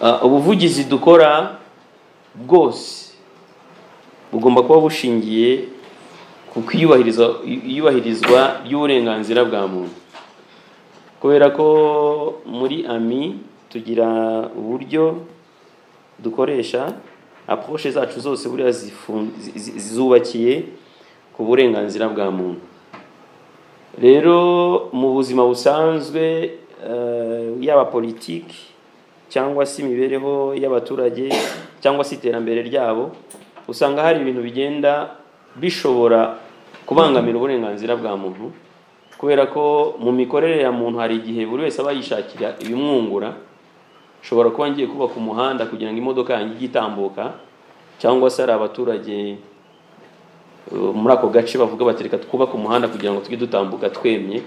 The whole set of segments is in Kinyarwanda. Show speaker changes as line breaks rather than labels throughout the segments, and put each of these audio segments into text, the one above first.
Ah, ubuvugizi dukora bwose bugomba kuba bushingiye ku kwiyubahiriza iyubahirizwa ry'uburenganzira bwa muntu kubera ko muri ami tugira uburyo dukoresha aporoshe zacu zose buriya zifu- zi- zi- zubakiye ku burenganzira bwa muntu rero mu buzima busanzwe eh, yaba politiki cyangwa se imibereho y'abaturage cyangwa se iterambere ryabo usanga hari ibintu bigenda bishobora kubangamira uburenganzira bwa muntu kubera ko mu mikorere ya muntu hari igihe buri wese aba yishakira ibimwungura ushobora kuba ngiye kubaka umuhanda kugira ngo imodoka yanjye ijye itambuka cyangwa se hari abaturage uh, muri ako gace bavuga bati reka twubake umuhanda kugira ngo tujye dutambuka twemye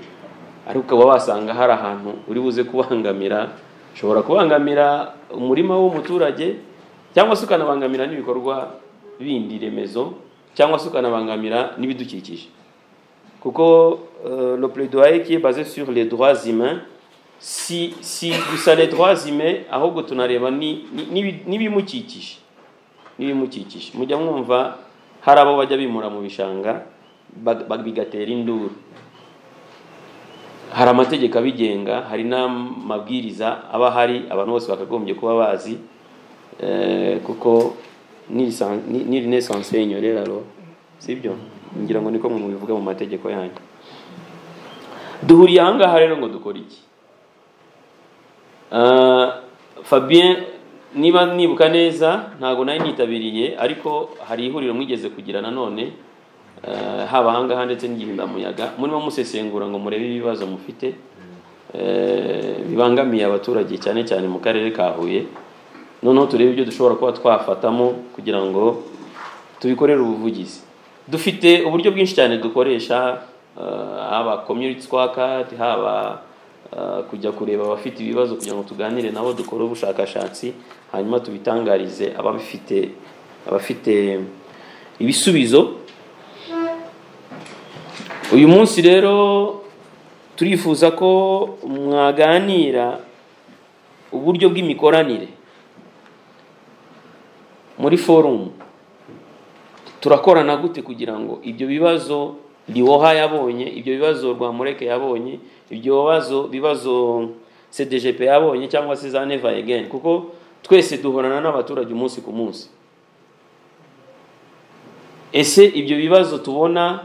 ariko ukaba wasanga hari ahantu uri buze kubangamira ushobora kubangamira umurima w'umuturage cyangwa se ukanabangamira n'ibikorwa bindi remezo cyangwa se ukanabangamira n'ibidukikije kuko uh, le plaidoyer qui est basé sur les droits humains si, si gusa les droits humains ahubwo tunareba ni- ni- n'ibi- n'ibimukikije n'ibimukikije mujya mwumva hari abo bajya bimura mu bishanga bag- bag- bigatera induru hari amategeko abigenga hari n'amabwiriza aba ahari abantu bose bakagombye kuba bazi eh, kuko niri nesanse y'inyorera rero sibyo ngira ngo niko mwe mubivuga mu mategeko yanyu duhuriye ahangaha rero ngo dukore iki Ah, fabien niba nibuka neza ntabwo nari nitabiriye ariko hari ihuriro mwigeze kugira nanone eh, haba ahangaha ndetse n'igihundamuyaga murimo musesengura ngo murebe ibibazo mufite eh, bibangamiye abaturage cyane cyane mu karere ka huye noneho turebe ibyo dushobora kuba twafatamo kugira ngo tubikorere ubuvugizi dufite uburyo bwinshi cyane dukoresha eh, haba community squad haba eh, kujya kureba abafite ibibazo kugira ngo tuganire nabo dukore ubushakashatsi hanyuma tubitangarize ababifite abafite ibisubizo uyu munsi rero turifuza ko mwaganira uburyo bw'imikoranire muri forumu turakorana gute kugira ngo ibyo bibazo riwoha yabonye ibyo bibazo rwamureke yabonye ibyo bibazo bibazo cdgp yabonye cyangwa se za neva again kuko twese duhorana n'abaturage umunsi ku munsi ese ibyo bibazo tubona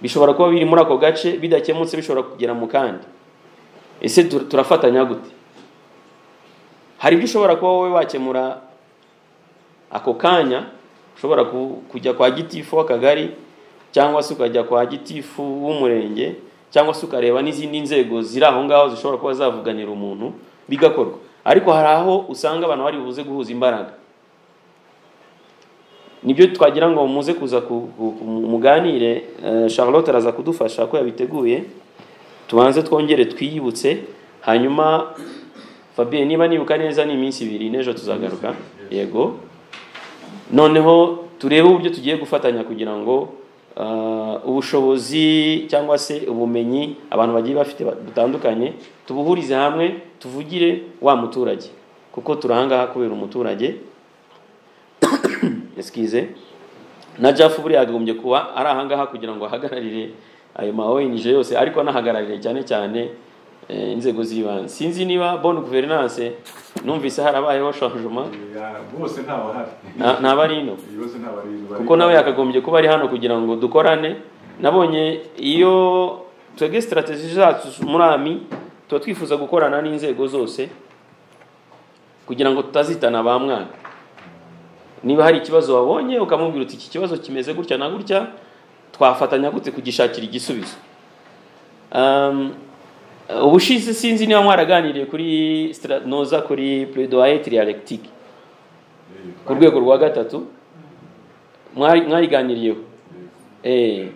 bishobora kuba biri muri ako gace bidakemutse bishobora kugera mu kandi ese tu- turafatanya gute hari ibyo ushobora kuba wowe wakemura ako kanya ushobora ku- kujya kwa gitifu w'akagari cyangwa se ukajya kwa gitifu w'umurenge cyangwa se ukareba n'izindi nzego ziri aho ngaho zishobora kuba zavuganira umuntu bigakorwa ariko hari aho usanga abantu bari buze guhuza imbaraga nibyo twagira ngo muze kuza ku- ku- ku- muganire eh, charlotte araza kudufasha ko yabiteguye tubanze twongere twiyibutse hanyuma fabien niba nibuka neza ni iminsi ibiri n'ejo tuzagaruka yego noneho turebe uburyo tugiye gufatanya kugira ngo ah, ubushobozi cyangwa se ubumenyi abantu bagiye bafite ba- butandukanye tubuhurize hamwe tuvugire wa muturage kuko turi ahangaha kubera umuturage excuse na jafu buriya yagombye kuba ari ahangaha kugira ngo ahagararire ayo ma ONG yose ariko anahagararire cyane cyane eh, inzego z'ibanze sinzi niba bonne gouvernance numvise harabayeho changement
bose ntabahari
nta- ntaba ari ino
bose ntabari
kuko nawe yakagombye kuba ari hano kugira ngo dukorane nabonye iyo twebwe sitrategi zacu muri ami tuba twifuza gukorana n'inzego zose kugira ngo tutazitana ba mwana niba hari ikibazo wabonye ukamubwira uti iki kibazo kimeze gutya na gutya twafatanya gute kugishakira igisubizo Um, ubushize sinzi niba mwaraganiriye kuri stra- noza kuri plaidoyer trialectique ku rwego rwa gatatu mwari- mwariganiriyeho eh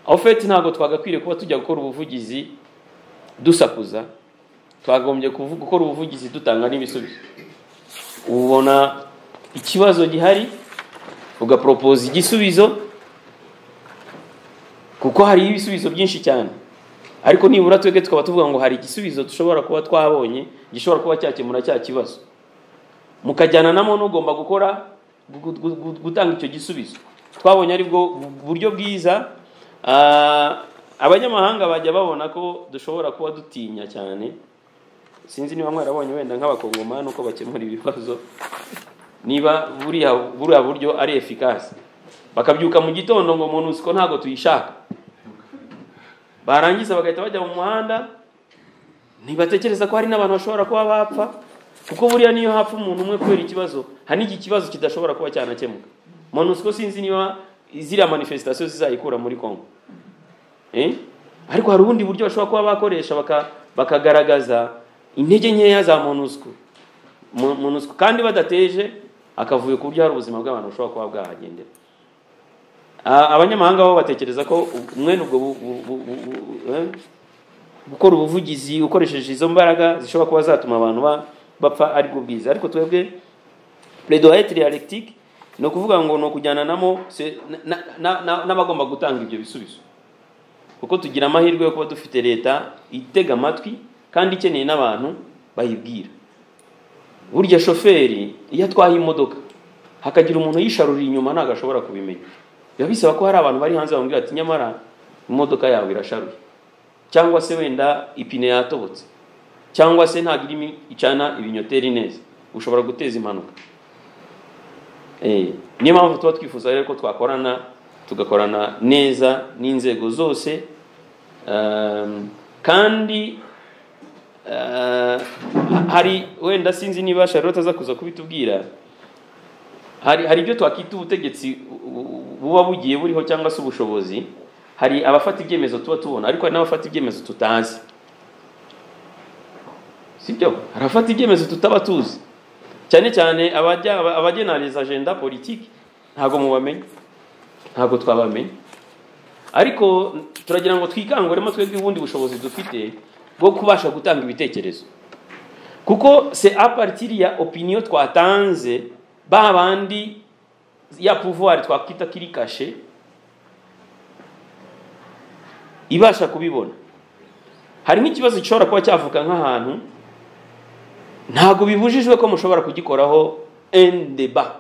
en fait ntabwo twagakwiriye kuba tujya gukora ubuvugizi dusakuza twagombye kuvu- gukora ubuvugizi dutanga n'ibisubizo ubona ikibazo gihari ugaporopoza igisubizo kuko hari ibisubizo byinshi cyane ariko nibura twebwe tukaba tuvuga ngo hari igisubizo dushobora kuba twabonye gishobora kuba cyakemura cya kibazo mukajyana namo n'ugomba gukora gu- gu- gu- gutanga icyo gisubizo twabonye aribwo buryo bwiza Ah, abanyamahanga bajya babona ko dushobora kuba dutinya cyane sinzi niba mwarabonye wenda nk'abakongomani uko bakemura ibibazo niba buriya buriya buryo ari efikasi bakabyuka mu gitondo ngo monusiko ntabwo tuyishaka barangiza bagahita bajya mu muhanda ntibatekereza ko hari n'abantu bashobora kuba bapfa kuko buriya niyo hapfa umuntu umwe kubera ikibazo hari n'iki kibazo kidashobora kuba cyanakemuka monusiko sinzi niba ziriya manifesitasiyo zizayikura muri kongo Eh? ariko hari ubundi buryo bashobora kuba bakoresha baka- bakagaragaza intege nkeya za monusco Mo- monusco kandi badateje akavuyo ku buryo hari ubuzima bw'abantu bushobora kuba bwahagendera A- abanyamahanga bo batekereza ko mwene ubwo bu- bu- bu- bu- bu- eh? gukora ubuvugizi ukoresheje izo mbaraga zishobora kuba zatuma abantu ba- bapfa aribwo bwiza ariko twebwe plaidoyer dialectique ni ukuvuga ngo ni ukujyana namo se- na- na- na- n'abagomba gutanga ibyo bisubizo kuko tugira amahirwe yo kuba dufite leta itega amatwi kandi ikeneye n'abantu bayibwira burya shoferi iyo atwaye imodoka hakagira umuntu yisharurira inyuma ntabwo ashobora kubimenya biba bisaba ko hari abantu bari hanze bamubwira ati nyamara imodoka yawe irasharuye cyangwa se wenda ipine yatobotse cyangwa se ntabwo irimo icana ibinyoteri neza ushobora guteza impanuka Eh, niyo mpamvu tuba twifuza rero ko twakorana tugakorana neza n'inzego zose um, kandi uh, hari wenda sinzi niba Charlotte aza kuza kubitubwira hari hari ibyo twakita ubutegetsi bu- bu- buba bugiye buriho cyangwa se ubushobozi hari abafata ibyemezo tuba tubona ariko hari n'abafata ibyemezo tutazi sibyo hari abafata ibyemezo tutaba tuzi cyane cyane abajya abagenariza agenda politiki ntabwo mubamenya ntabwo twabamenya ariko turagira ngo twikanguremo twebwe ubundi bushobozi dufite bwo kubasha gutanga ibitekerezo kuko se aparitiri ya opiniyo twatanze ba bandi ya pouvoir twakwita kiri kashe ibasha kubibona hari nk'ikibazo gishobora kuba cyavuka nk'ahantu ntabwo bibujijwe ko mushobora kugikoraho un débat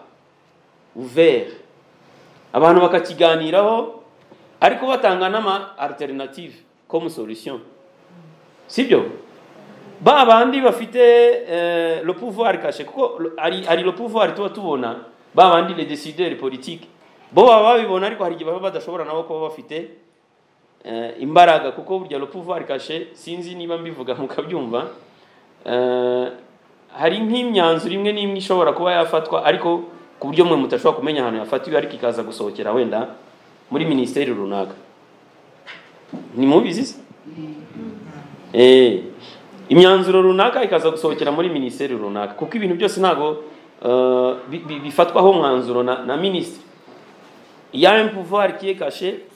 ouvert abantu bakakiganiraho ariko batanga n'ama alternative comme solution sibyo ba bandi bafite eh, le pouvoir caché kuko lo- hari hari le pouvoir tuba tubona ba bandi les décideurs politiques bo baba babibona ariko hari igihe baba badashobora nabo kuba bafite eh, imbaraga kuko burya le pouvoir caché sinzi niba mbivuga mukabyumva Eh, hari nk'imyanzuro imwe n'imwe ishobora kuba yafatwa ariko ku buryo mwe mutashobora kumenya ahantu yafatiwe ariko ikaza gusohokera wenda muri minisiteri runaka ntimubizi se Eh, imyanzuro runaka ikaza gusohokera muri minisiteri runaka kuko ibintu byose ntabwo eh, bi- bi- bifatwaho mwanzuro na, na minisitiri iyo ari pouvoir qui est caché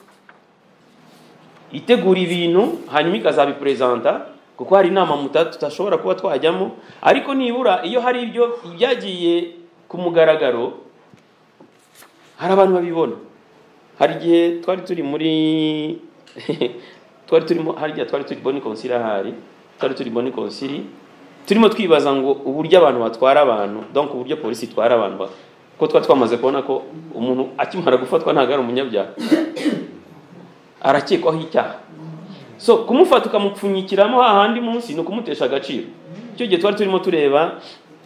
itegura ibintu hanyuma ikazabiperezanta kuko hari inama muta- tutashobora kuba twajyamo ariko nibura iyo hari ibyo byagiye ku mugaragaro hari abantu babibona hari igihe twari turi muri twari turimo hari igihe twari turi boni konsili ahari twari turi boni konsili turimo twibaza ngo uburyo abantu batwara abantu donc uburyo polisi itwara abantu ba- kuko twari twamaze kubona ko umuntu akimara gufatwa ntabwo ari umunyabyaha arakekwaho icyaha so kumufata ukamupfunyikiramo hahandi munsi ni ukumutesha agaciro icyo gihe twari turimo tureba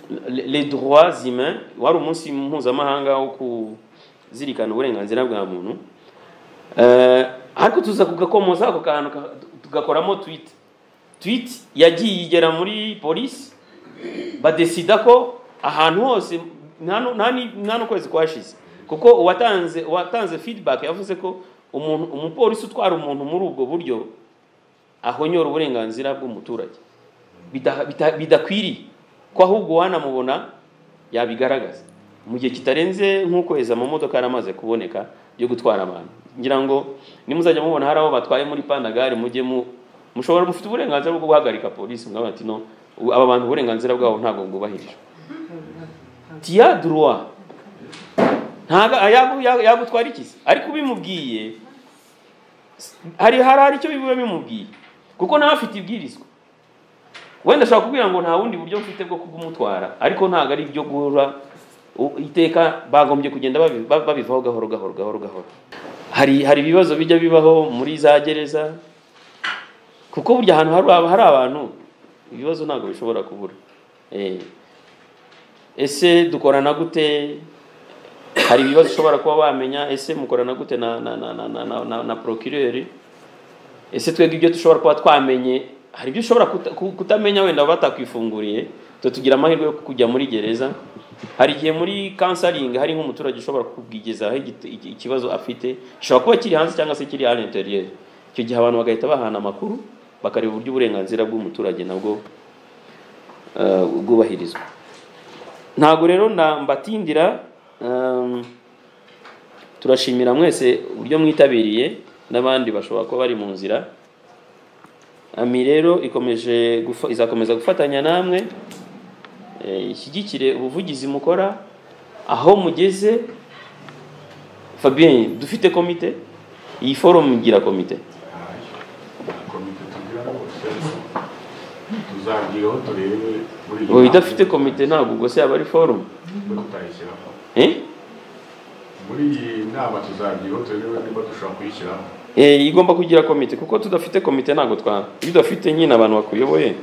le- les droits humains wari umunsi mpuzamahanga wo kuzirikana uburenganzira bwa muntu Eh, ariko tuza kugakomoza ako kantu ka- tugakoramo tweet tweet yagiye igera muri polisi badesida ko ahantu hose nta nu- nta ni- nta n'ukwezi kwashize kuko uwatanze uwatanze feedback yavuze ko umuntu umupolisi utwara umuntu muri ubwo buryo ahonyora uburenganzira bw'umuturage Bida- bita- bidakwiriye ko ahubwo wanamubona yabigaragaza mu gihe kitarenze nk'ukwezi amamodoka yaramaze kuboneka yo gutwara abantu ngira ngo nimuzajya mubona hari abo batwaye muri pandagare mujye mu mushobora mufite uburenganzira bwo guhagarika polisi mwabaga ati no u- aba bantu uburenganzira bwabo ntabwo bwubahirijwe tiya duruwa ntabwo ayagu- yagu- yagutwara iki se ariko ubimubwiye hari hari hari icyo biba bimubwiye kuko nawe afite ibwirizwa wenda ashobora kubwira ngo nta bundi buryo mfite bwo kubumutwara ariko ntabwo ari ibyo guhora u- iteka bagombye kugenda babi- ba- babivaho gahoro gahoro gahoro gahoro hari hari ibibazo bijya bibaho muri za gereza kuko burya ahantu hari aba- hari abantu ibibazo ntabwo bishobora kubura Eh, ese dukorana gute hari ibibazo ushobora kuba wamenya ese mukorana gute na na na na na, na, na, na procureur ese twebwe ibyo dushobora kuba twamenye hari ibyo ushobora kuta- ku- kutamenya wenda batakwifunguriye twe tugira amahirwe yo kujya muri gereza hari igihe muri counseling hari nk'umuturage ushobora kukwigezaho igit- iki- ikibazo afite gishobora kuba kiri hanze cyangwa se kiri à l'intérieur icyo gihe abantu bagahita bahana amakuru bakareba uburyo uburenganzira bw'umuturage nabwo eh, bwubahirizwa ntabwo rero na mbatindira um, turashimira mwese uburyo mwitabiriye n'abandi bashobora kuba bari mu nzira ami rero ikomeje gufa, izakomeza gufatanya namwe eh, ishyigikire ubuvugizi mukora aho mugeze fabien dufite komite iyi forum igira komite
komite tugira rwose tuzabwiraho turebe buri
ubu idafite komite ntabwo ubwo se yaba ari forum
niba tutayishyiramo
eh?
muri iyi nama tuzabwiraho turebe niba dushobora kuyishyiramo
Eh, igomba kugira komite kuko tudafite komite ntabwo twa iyo udafite nyine abantu bakuyoboye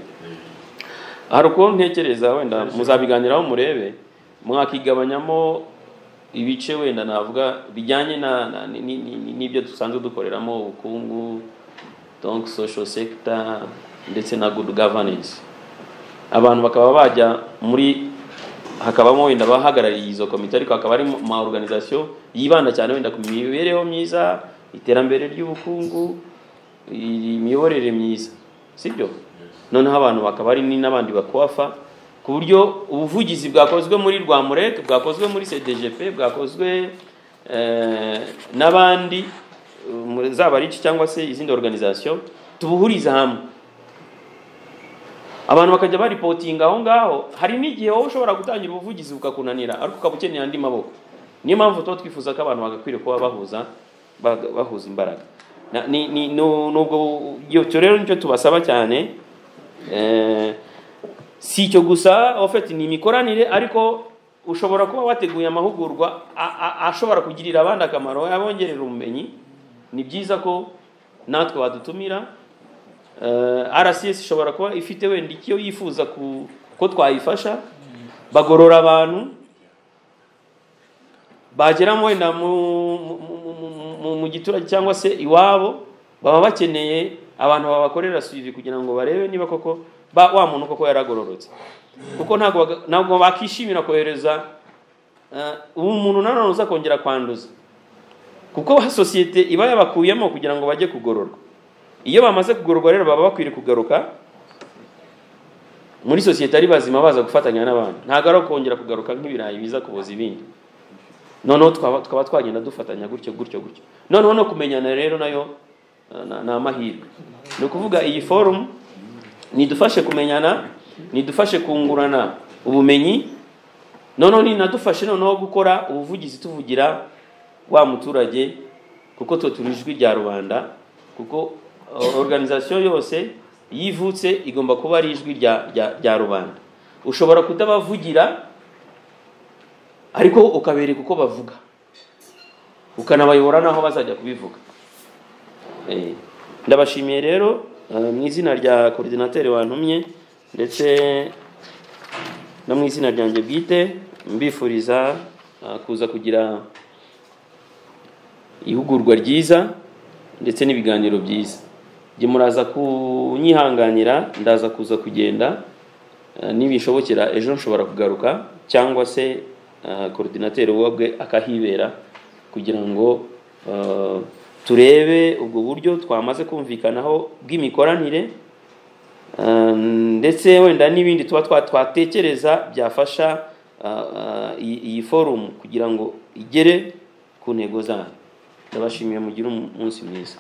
hari ukuntu ntekereza wenda muzabiganiraho murebe mwakigabanyamo ibice wenda navuga bijyanye na- na- ni- ni- ni- n'ibyo dusanzwe dukoreramo ubukungu donc social sector ndetse na good governance abantu bakaba bajya muri hakabamo wenda abahagarariye izo komite ariko hakaba harimo ama organisation yibanda cyane wenda ku mibereho myiza iterambere ry'ubukungu i- imiyoborere myiza sibyo noneho abantu bakaba ari ni n'abandi bakuwafa ku buryo ubuvugizi bwakozwe muri rwamurete bwakozwe muri cdgp bwakozwe eh, n'abandi eh, muri- zaba ari iki cyangwa se izindi organisation tubuhuriza hamwe abantu bakajya baripotinga aho ngaho hari n'igihe wowe ushobora gutangira ubuvugizi bukakunanira ariko ukaba ukeneye andi maboko niyo mpamvu tuba twifuza ko abantu bagakwiriye kuba bahuza ba- bahuza imbaraga Na- ni- ni- nu- nubwo icyo rero nicyo tubasaba cyane Eh, si icyo gusa ofeti ni imikoranire ariko ushobora kuba wateguye amahugurwa a- a- ashobora kugirira abandi akamaro yabongerera ubumenyi ni byiza ko natwe badutumira Eh, rcs ishobora kuba ifite wenda icyo yifuza ku ko twayifasha bagorora abantu bageramo wenda mu, mu, mu- mu- mu, mu giturage cyangwa se iwabo baba bakeneye abantu babakorera suivi kugira ngo barebe niba koko ba, wa muntu koko yaragororotse kuko ntabwo baga- ntabwo bakishimira kohereza eh, ubu umuntu nanone uza kongera kwanduza kuko sosiyete iba yabakuyemo kugira ngo bajye kugororwa iyo bamaze kugororwa rero baba bakwiriye kugaruka muri sosiyete ari bazima baza gufatanya n'abandi ntabwo ari ukongera kugaruka nk'ibirayi biza kuboza ibindi noneho twaba twaba twagenda dufatanya gutyo gutyo gutyo noneho no kumenyana rero nayo eh, na- ni amahirwe ni ukuvuga iyi forumu nidufashe kumenyana nidufashe kungurana ubumenyi noneho ninadufashe noneho gukora ubuvugizi tuvugira wa muturage kuko twe turi ijwi rya rubanda kuko eh, organisation yose yivutse igomba kuba ari ijwi rya, rya, rya rubanda ushobora kutabavugira ariko ukabereka uko bavuga ukanabayobora n'aho bazajya kubivuga Eh, ndabashimiye rero eh, mu izina rya koridinateri wantumye ndetse no mu izina ryanjye bwite mbifuriza eh, kuza kugira ihugurwa ryiza ndetse n'ibiganiro byiza jye muraza kunyihanganira ndaza kuza kugenda eh, nibishobokera ejo nshobora kugaruka cyangwa se eh, korodinateri wabwe akahibera kugira ngo eh, turebe ubwo buryo twamaze kumvikanaho bw'imikoranire eh, ndetse wenda n'ibindi tuba twa- twatekereza byafasha eh, eh, iyi iyi forumu kugira ngo igere ku ntego zayo ndabashimiye mugire umunsi mwiza